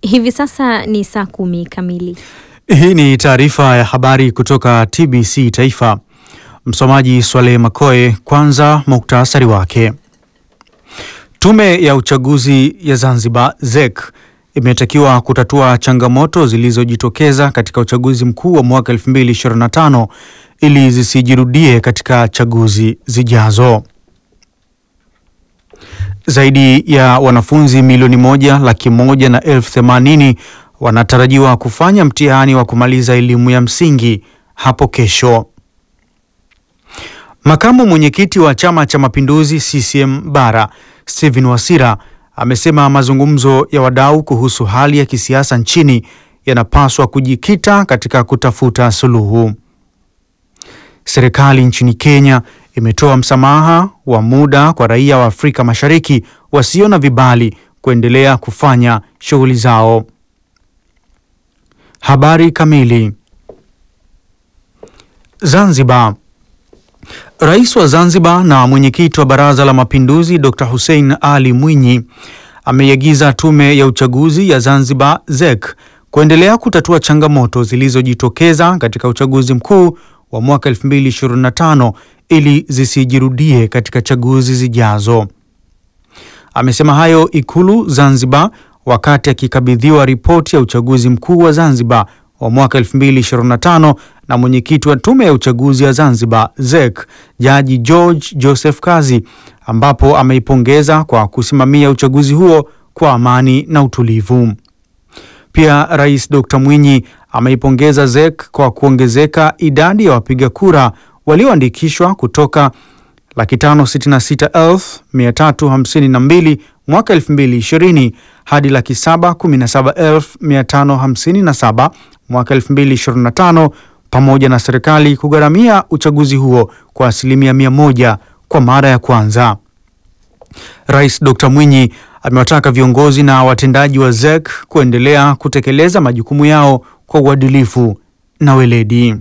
Hivi sasa ni saa kumi kamili. Hii ni taarifa ya habari kutoka TBC Taifa. Msomaji Swaleh Makoe. Kwanza muktasari wake. Tume ya uchaguzi ya Zanzibar ZEC imetakiwa kutatua changamoto zilizojitokeza katika uchaguzi mkuu wa mwaka 2025 ili zisijirudie katika chaguzi zijazo. Zaidi ya wanafunzi milioni moja laki moja na elfu themanini wanatarajiwa kufanya mtihani wa kumaliza elimu ya msingi hapo kesho. Makamu mwenyekiti wa Chama cha Mapinduzi CCM Bara Stephen Wasira amesema mazungumzo ya wadau kuhusu hali ya kisiasa nchini yanapaswa kujikita katika kutafuta suluhu. Serikali nchini Kenya imetoa msamaha wa muda kwa raia wa Afrika Mashariki wasio na vibali kuendelea kufanya shughuli zao. Habari kamili. Zanzibar. Rais wa Zanzibar na mwenyekiti wa Baraza la Mapinduzi Dr. Hussein Ali Mwinyi ameiagiza Tume ya Uchaguzi ya Zanzibar ZEC kuendelea kutatua changamoto zilizojitokeza katika uchaguzi mkuu wa mwaka 2025 ili zisijirudie katika chaguzi zijazo. Amesema hayo Ikulu Zanzibar wakati akikabidhiwa ripoti ya uchaguzi mkuu wa Zanzibar wa mwaka 2025 na mwenyekiti wa tume ya uchaguzi ya Zanzibar ZEC Jaji George Joseph Kazi, ambapo ameipongeza kwa kusimamia uchaguzi huo kwa amani na utulivu. Pia Rais Dr. Mwinyi ameipongeza ZEC kwa kuongezeka idadi ya wapiga kura walioandikishwa kutoka laki tano sitini na sita elfu mia tatu hamsini na mbili mwaka 2020 hadi laki saba kumi na saba elfu mia tano hamsini na saba mwaka 2025 pamoja na serikali kugharamia uchaguzi huo kwa asilimia mia moja kwa mara ya kwanza. Rais Dr. Mwinyi amewataka viongozi na watendaji wa ZEC kuendelea kutekeleza majukumu yao kwa uadilifu na weledi.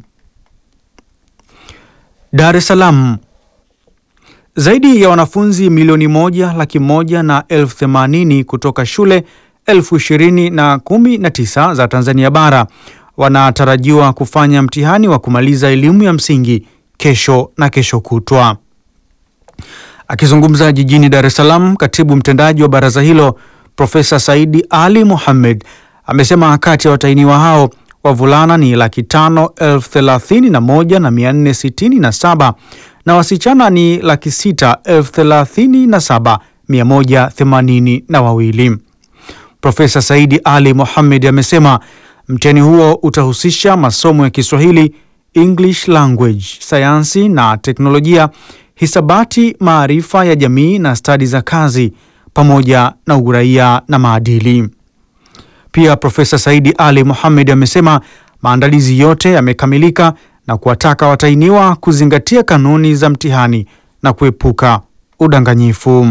Dar es Salaam. Zaidi ya wanafunzi milioni moja laki moja na elfu themanini kutoka shule elfu ishirini na kumi na tisa za Tanzania bara wanatarajiwa kufanya mtihani wa kumaliza elimu ya msingi kesho na kesho kutwa. Akizungumza jijini Dar es Salaam, katibu mtendaji wa baraza hilo Profesa Saidi Ali Mohamed amesema kati ya watahiniwa hao wavulana ni laki tano elfu thelathini na moja na mia nne sitini na saba na wasichana ni laki sita elfu thelathini na saba mia moja themanini na wawili. Profesa Saidi Ali Mohamed amesema mtihani huo utahusisha masomo ya Kiswahili, English language, sayansi na teknolojia, hisabati, maarifa ya jamii na stadi za kazi, pamoja na uraia na maadili. Pia Profesa Saidi Ali Mohamed amesema maandalizi yote yamekamilika na kuwataka watahiniwa kuzingatia kanuni za mtihani na kuepuka udanganyifu.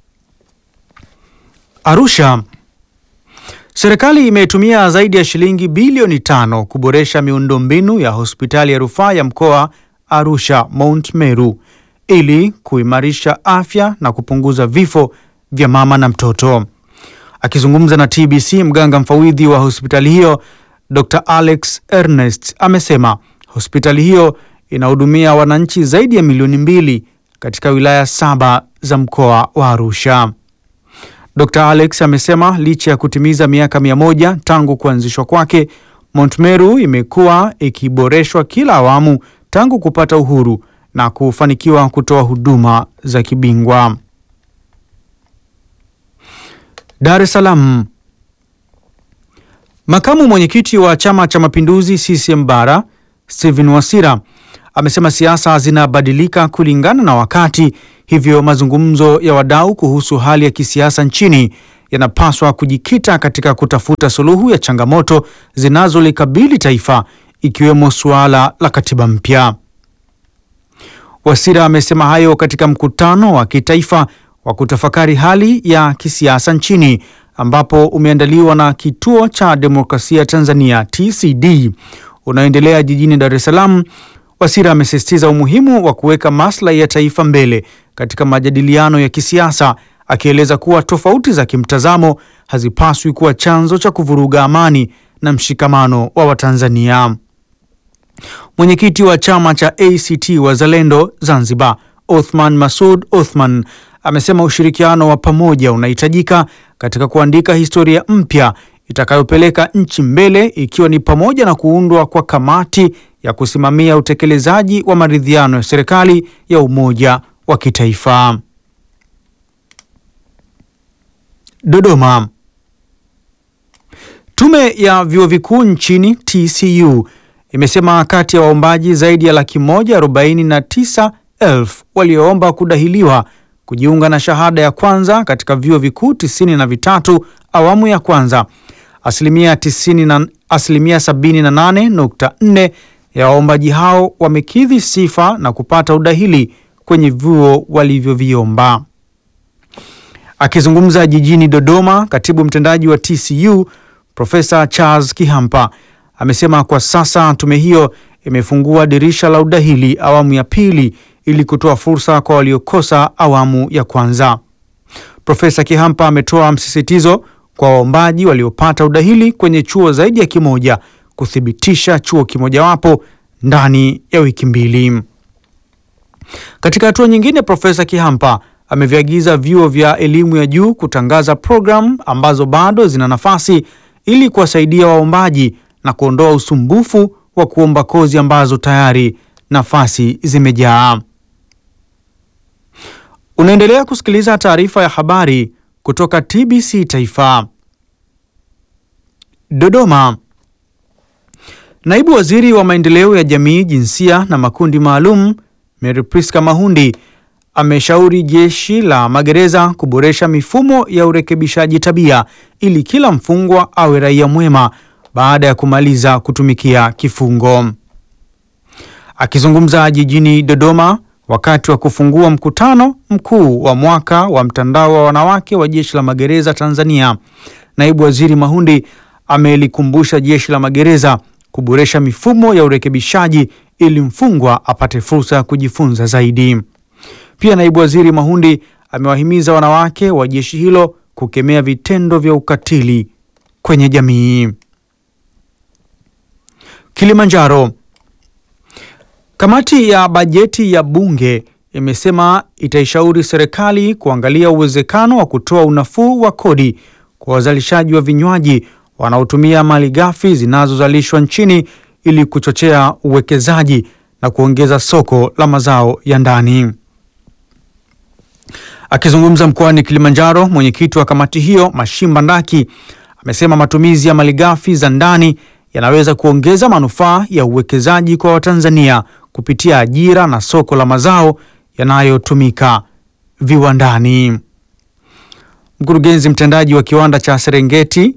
Arusha. Serikali imetumia zaidi ya shilingi bilioni tano kuboresha miundombinu ya hospitali ya rufaa ya mkoa Arusha Mount Meru ili kuimarisha afya na kupunguza vifo vya mama na mtoto. Akizungumza na TBC, mganga mfawidhi wa hospitali hiyo Dr. Alex Ernest amesema hospitali hiyo inahudumia wananchi zaidi ya milioni mbili katika wilaya saba za mkoa wa Arusha. Dr. Alex amesema licha ya kutimiza miaka mia moja tangu kuanzishwa kwake, Mount Meru imekuwa ikiboreshwa kila awamu tangu kupata uhuru na kufanikiwa kutoa huduma za kibingwa. Dar es Salaam. Makamu mwenyekiti wa Chama cha Mapinduzi CCM Bara Stephen Wasira amesema siasa zinabadilika kulingana na wakati, hivyo mazungumzo ya wadau kuhusu hali ya kisiasa nchini yanapaswa kujikita katika kutafuta suluhu ya changamoto zinazolikabili taifa ikiwemo suala la katiba mpya. Wasira amesema hayo katika mkutano wa kitaifa wa kutafakari hali ya kisiasa nchini ambapo umeandaliwa na Kituo cha Demokrasia Tanzania TCD unaoendelea jijini Dar es Salaam. Wasira amesisitiza umuhimu wa kuweka maslahi ya taifa mbele katika majadiliano ya kisiasa akieleza kuwa tofauti za kimtazamo hazipaswi kuwa chanzo cha kuvuruga amani na mshikamano wa Watanzania. Mwenyekiti wa chama cha ACT Wazalendo Zanzibar, Othman Masud Othman, amesema ushirikiano wa pamoja unahitajika katika kuandika historia mpya itakayopeleka nchi mbele, ikiwa ni pamoja na kuundwa kwa kamati ya kusimamia utekelezaji wa maridhiano ya serikali ya umoja wa kitaifa. Dodoma. Tume ya vyuo vikuu nchini TCU imesema kati ya waombaji zaidi ya laki moja arobaini na tisa elfu walioomba kudahiliwa kujiunga na shahada ya kwanza katika vyuo vikuu tisini na vitatu awamu ya kwanza, asilimia tisini na asilimia sabini na nane nukta nne ya waombaji hao wamekidhi sifa na kupata udahili kwenye vyuo walivyoviomba. Akizungumza jijini Dodoma, katibu mtendaji wa TCU Profesa Charles Kihampa amesema kwa sasa tume hiyo imefungua dirisha la udahili awamu ya pili ili kutoa fursa kwa waliokosa awamu ya kwanza. Profesa Kihampa ametoa msisitizo kwa waombaji waliopata udahili kwenye chuo zaidi ya kimoja kuthibitisha chuo kimojawapo ndani ya wiki mbili. Katika hatua nyingine, Profesa Kihampa ameviagiza vyuo vya elimu ya juu kutangaza programu ambazo bado zina nafasi ili kuwasaidia waombaji na kuondoa usumbufu wa kuomba kozi ambazo tayari nafasi zimejaa. Unaendelea kusikiliza taarifa ya habari kutoka TBC Taifa. Dodoma. Naibu Waziri wa Maendeleo ya Jamii, Jinsia na Makundi Maalum, Mary Priska Mahundi ameshauri jeshi la magereza kuboresha mifumo ya urekebishaji tabia ili kila mfungwa awe raia mwema baada ya kumaliza kutumikia kifungo. Akizungumza jijini Dodoma wakati wa kufungua mkutano mkuu wa mwaka wa mtandao wa wanawake wa jeshi la magereza Tanzania, naibu waziri Mahundi amelikumbusha jeshi la magereza kuboresha mifumo ya urekebishaji ili mfungwa apate fursa ya kujifunza zaidi. Pia naibu waziri Mahundi amewahimiza wanawake wa jeshi hilo kukemea vitendo vya ukatili kwenye jamii. Kilimanjaro. Kamati ya bajeti ya bunge imesema itaishauri serikali kuangalia uwezekano wa kutoa unafuu wa kodi kwa wazalishaji wa vinywaji wanaotumia malighafi zinazozalishwa nchini ili kuchochea uwekezaji na kuongeza soko la mazao ya ndani. Akizungumza mkoani Kilimanjaro, mwenyekiti wa kamati hiyo Mashimba Ndaki amesema matumizi ya malighafi za ndani yanaweza kuongeza manufaa ya uwekezaji kwa Watanzania kupitia ajira na soko la mazao yanayotumika viwandani. Mkurugenzi mtendaji wa kiwanda cha Serengeti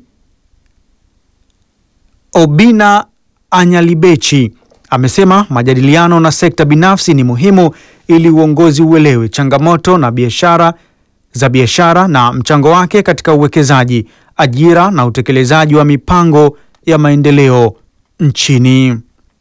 Obina Anyalibechi amesema majadiliano na sekta binafsi ni muhimu ili uongozi uelewe changamoto na biashara za biashara na mchango wake katika uwekezaji, ajira na utekelezaji wa mipango ya maendeleo nchini.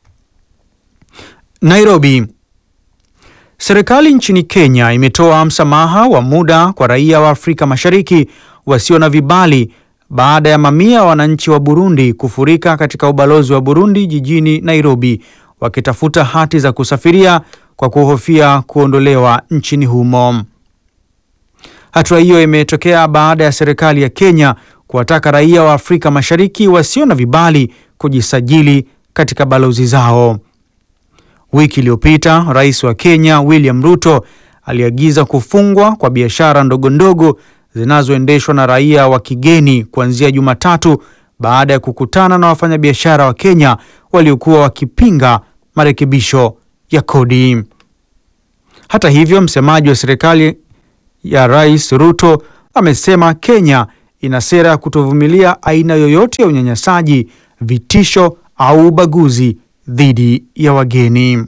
Nairobi. Serikali nchini Kenya imetoa msamaha wa muda kwa raia wa Afrika Mashariki wasio na vibali baada ya mamia ya wananchi wa Burundi kufurika katika ubalozi wa Burundi jijini Nairobi wakitafuta hati za kusafiria kwa kuhofia kuondolewa nchini humo. Hatua hiyo imetokea baada ya serikali ya Kenya kuwataka raia wa Afrika Mashariki wasio na vibali kujisajili katika balozi zao. Wiki iliyopita, Rais wa Kenya William Ruto aliagiza kufungwa kwa biashara ndogo ndogo zinazoendeshwa na raia wa kigeni kuanzia Jumatatu baada ya kukutana na wafanyabiashara wa Kenya waliokuwa wakipinga marekebisho ya kodi. Hata hivyo, msemaji wa serikali ya Rais Ruto amesema Kenya ina sera ya kutovumilia aina yoyote ya unyanyasaji, vitisho au ubaguzi dhidi ya wageni.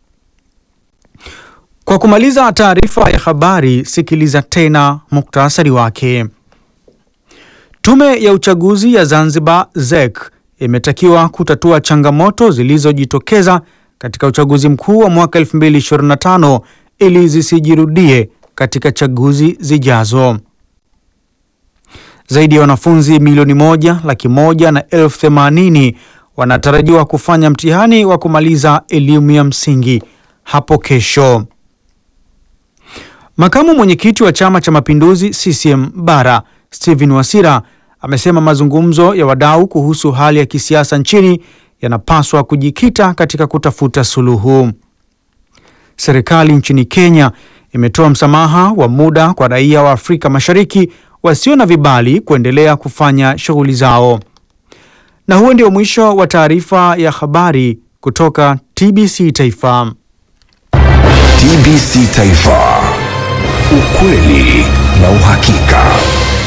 Kwa kumaliza taarifa ya habari, sikiliza tena muktasari wake. Tume ya uchaguzi ya Zanzibar ZEC imetakiwa kutatua changamoto zilizojitokeza katika uchaguzi mkuu wa mwaka 2025 ili zisijirudie katika chaguzi zijazo. Zaidi ya wanafunzi milioni moja laki moja na elfu themanini wanatarajiwa kufanya mtihani wa kumaliza elimu ya msingi hapo kesho. Makamu mwenyekiti wa Chama cha Mapinduzi CCM Bara Stephen Wasira amesema mazungumzo ya wadau kuhusu hali ya kisiasa nchini yanapaswa kujikita katika kutafuta suluhu. Serikali nchini Kenya imetoa msamaha wa muda kwa raia wa Afrika Mashariki wasio na vibali kuendelea kufanya shughuli zao. Na huo ndio mwisho wa taarifa ya habari kutoka TBC Taifa. TBC Taifa, ukweli na uhakika.